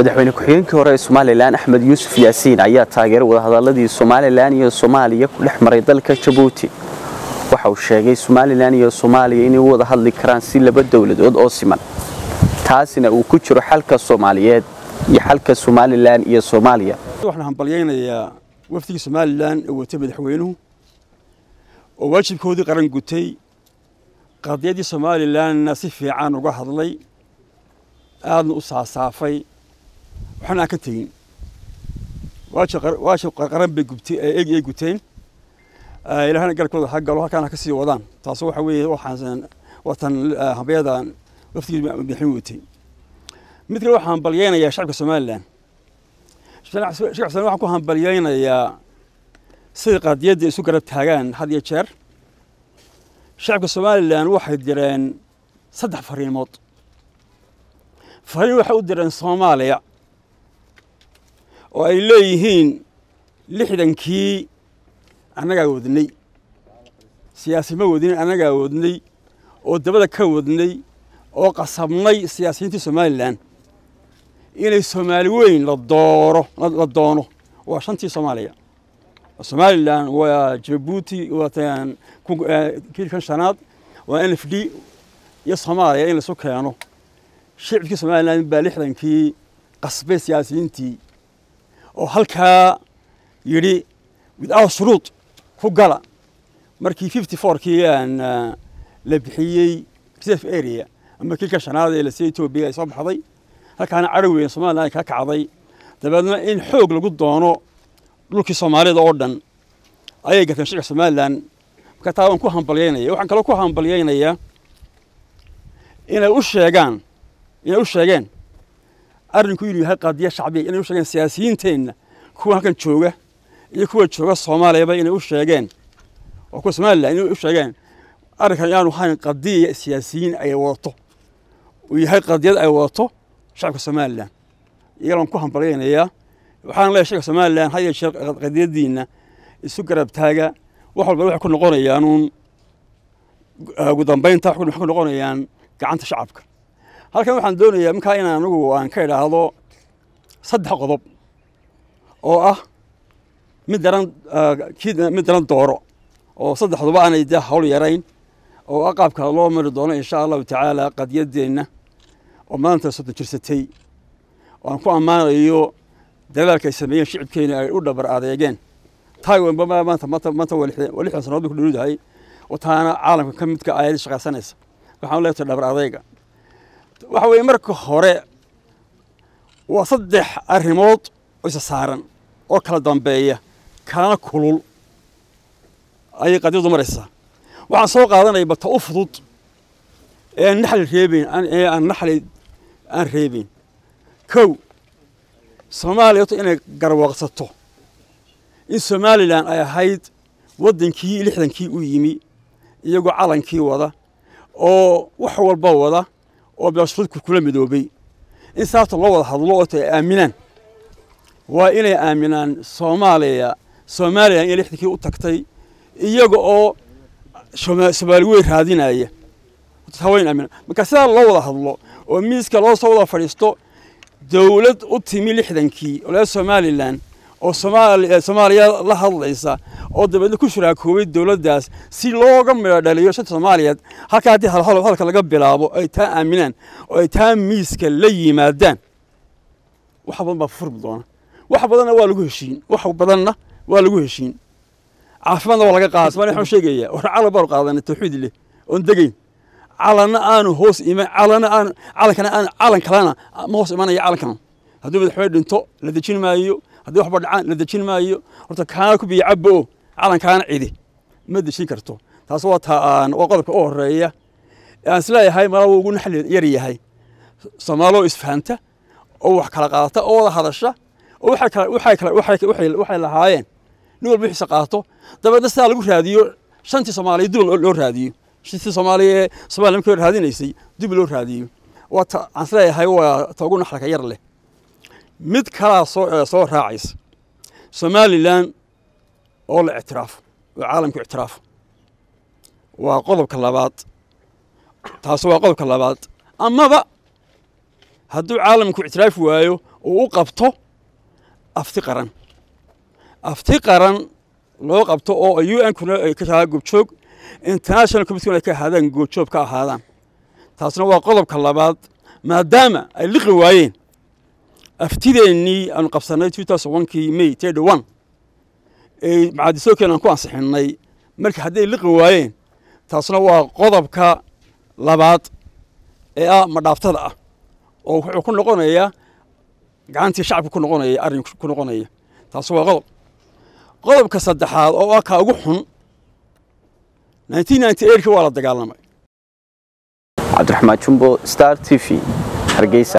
madaxweyne ku-xigeenkii hore ee somalilan axmed yuusuf yaasiin ayaa taageeray wadahadaladii somalilan iyo soomaaliya ku dhex maray dalka jabuuti waxa uu sheegay somalilan iyo soomaaliya inay u wada hadli karaan si laba dowladood oo siman taasina uu ku jiro xalka soomaaliyeed iyo xalka somalilan iyo soomaaliya waxaan hambalyaynayaa wafdigii somalilan ee watay madaxweynuhu oo waajibkoodii qaran gutay qadiyaddii somalilanna si fiican uga hadlay aadna u saasaafay waxna aan ka tegin waajib qaran bay ay guteen ilaahna galkooda ha galo halkaana ka sii wadaan taas waxa weeye waxaan watan hambayadan wafdigii madaxweynuhu watay mid kale waxaan hambalyaynayaa shacabka somalilan shacabka somalilan waxaan ku hambalyaynayaa siday qadiyadda isu garab taagaan had iyo jeer shacabka somalilan waxay direen saddex fariimood fariin waxay u direen soomaaliya oo ay leeyihiin lixdankii annagaa wadnay siyaasima wadnin annagaa wadnay oo dabada ka wadnay oo qasabnay siyaasiyiintii somalilan inay soomaali weyn la dooro la doono waa shantii soomaaliya somalilan waa jabuuti waatan kiilkan shanaad waa n f d iyo soomaaliya in laisu keeno shicibkii somalilan baa lixdankii qasbay siyaasiyiintii oo halkaa yidhi without shuruud ku gala markii fifty fourkii aan la bixiyey reserve area ama kiilka shanaad ee lasiiya etoobiya ay soo baxday halkaana cadhow weyn somalilan ay ka kacday dabeedna in xoog lagu doono dhulkii soomaalida oo dhan ayay garteen shicibka somalilan marka taa waan ku hambalyaynaya waxaan kaloo ku hambalyaynayaa inay u sheegaan inay u sheegeen arrinku inuu yahay qadiya shacbiya inay u sheegeen siyaasiyiinteenna kuwa halkan jooga iyo kuwa jooga soomaaliyaba inay u sheegeen oo kuwa somalilan inay u sheegeen arrinkan inaanu ahayn qadiya siyaasiyiin ay wadato uu yahay qadiyad ay wadato shacabka somalilan iyagaan ku hambalyaynayaa waxaan leeyahay shacabka somalilan had iyo jeer qadiyaddiinna isu garab taaga wax walba waxay ku noqonayaanuun ugu dambaynta waxay ku noqonayaan gacanta shacabka halkan waxaan doonayaa markaa in anigu aan ka idhaahdo saddex qodob oo ah mid daran mid daran dooro oo saddexduba aanay dee hawl yarayn oo ah qaabka loo mari doono insha allahu tacaala qadiyaddeenna oo maanta soddon jirsatay oo aan ku ammaanayo dadaalka ay sameeyeen shicibkeena ay u dhabar adeegeen taiwanba maanta maanta maanta waa lixdan sanood bay ku dhowdahay oo taana caalamka ka midka ayad shaqaysanaysa waxaan leeyahay dhabar adeyga waxa weeye marka hore waa saddex arrimood oo isa saaran oo kala dambeeya kalana kulul ayay qadiyadu maraysaa waxaan soo qaadanaya bata u fudud ee aan naxli reebeyn ee aan naxli aan reebeyn kow soomaaliya horta inay garwaaqsato in somalilan ay ahayd waddankii lixdankii u yimi iyagoo calankii wada oo wax walba wada oo beeshuruudku kula midoobay in saabta loo wada hadlo oo ay aaminaan waa inay aaminaan soomaaliya somalilan inay lixdankii u tagtay iyaga oo soomaali weyn raadinaya haweyn aaminaan marka sidaa loo wada hadlo oo miiska loo soo wada fadhiisto dowlad u timi lixdankii oo lee somalilan oo soomaaliya la hadlaysa oo dabeedna ku shuraakoobay dowladdaas si looga midho dhaliyo shanta soomaaliyeed halkaa haddii hadalka laga bilaabo ay taa aaminaan oo ay taa miiska la yimaadaan wax badan baa furmi doona wax badanna waa lagu heshiin wax badanna waa lagu heshiin caafimaadna waa laga qaada somalia waxaan sheegayaa war calan baanu qaadanay tawxiid leh oon degayn calanna aanu hoos iman calanna aan calankana aan calan kalena ma hoos imanaya calankan hadduu madaxweyne dhinto la dejin maayo haddii waxba dhacaan la dejin maayo horta kaana ku biyo cabbo o calankaana cidi ma dejin karto taas waa taa aan waa qodobka u horeeya aan isleeyahay mala wuu ugu naxli yar yahay soomaaloo isfahanta oo wax kala qaadata oo wada hadasha oo waxay kala waxay kala waxay waxay lahaayeen nin walba wixiisa qaato dabeedna sidaa lagu raadiyo shantii soomaaliya dib loo raadiyo shantii soomaaliya ee soomaaliya markii raadinaysay dib loo raadiyo waa ta aan isleeyahay waa ta ugu naxlaka yar leh mid kalaa soo soo raacaysa somalilan oo la ictiraafo oo caalamku ictiraafo waa qodobka labaad taasi waa qodobka labaad amaba hadduu caalamku ictiraafi waayo uu u qabto afti qaran afti qaran loo qabto oo u n kuna ay ka tahaa goobjoog international committeena ay ka ahaadaan goobjoog ka ahaadaan taasna waa qodobka labaad maadaama ay liqi waayeen aftideennii aanu qabsannay kii may one ee macadisookeen aan ku ansixinnay marka hadday liqi waayeen taasna waa qodobka labaad ee ah madhaaftada ah oo wuxuu ku noqonayaa gacantii shacabka ku noqonaya arrin ku noqonaya taas waa qodob qodobka saddexaad oo ah kaa ugu xun ki waa la dagaalamay cabdiraxmaan jumbo star t v hargeysa